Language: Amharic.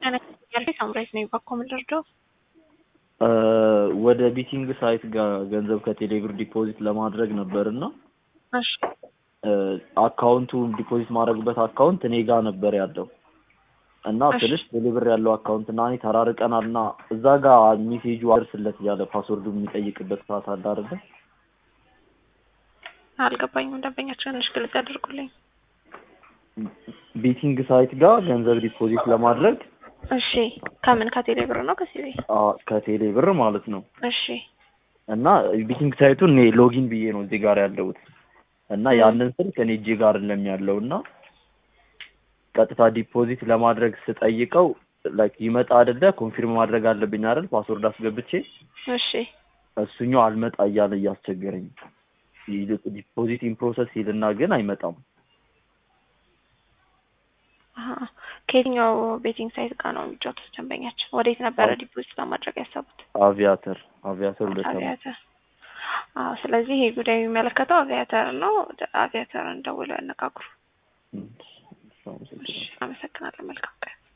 ያልኩ ሳምራይት ነኝ። ባኮ ምንደርደው ወደ ቢቲንግ ሳይት ጋር ገንዘብ ከቴሌብር ዲፖዚት ለማድረግ ነበር እና እሺ አካውንቱ ዲፖዚት ማድረግበት አካውንት እኔ ጋር ነበር ያለው እና እሺ። ትንሽ ቴሌብር ያለው አካውንት እና እኔ ተራርቀናል እና እዛ ጋር ሜሴጁ አደርስለት እያለ ፓስወርዱ የሚጠይቅበት ሰዓት አለ አይደለ? አልገባኝም። ደንበኛችን ትንሽ ግልጽ ያደርጉልኝ። ቤቲንግ ሳይት ጋር ገንዘብ ዲፖዚት ለማድረግ እሺ ከምን ከቴሌ ብር ነው ከሲቢ? አ፣ ከቴሌ ብር ማለት ነው እሺ እና ቢቲንግ ሳይቱን እኔ ሎጊን ብዬ ነው እዚህ ጋር ያለሁት እና ም። ያንን ስልክ እኔ እጄ ጋር አይደለም ያለው እና ቀጥታ ዲፖዚት ለማድረግ ስጠይቀው ላይክ ይመጣ አይደለ ኮንፊርም ማድረግ አለብኝ አይደል ፓስወርድ አስገብቼ እሺ እሱኛው አልመጣ እያለ እያስቸገረኝ ይልቅ ዲፖዚት ኢን ፕሮሰስ ይልና ግን አይመጣም አሀ። ከየትኛው ቤቲንግ ሳይት ጋር ነው የሚጫወቱት ደንበኛችን? ወዴት ነበረ አዎ። ዲፖዚት ለማድረግ ያሰቡት? አቪያተር አቪያተር ሁለት ዓመት አቪያተር። አዎ፣ ስለዚህ ይሄ ጉዳይ የሚመለከተው አቪያተር ነው። አቪያተርን ደውለው ያነጋግሩ። እሺ፣ አመሰግናለሁ። እሺ፣ አመሰግናለሁ። መልካም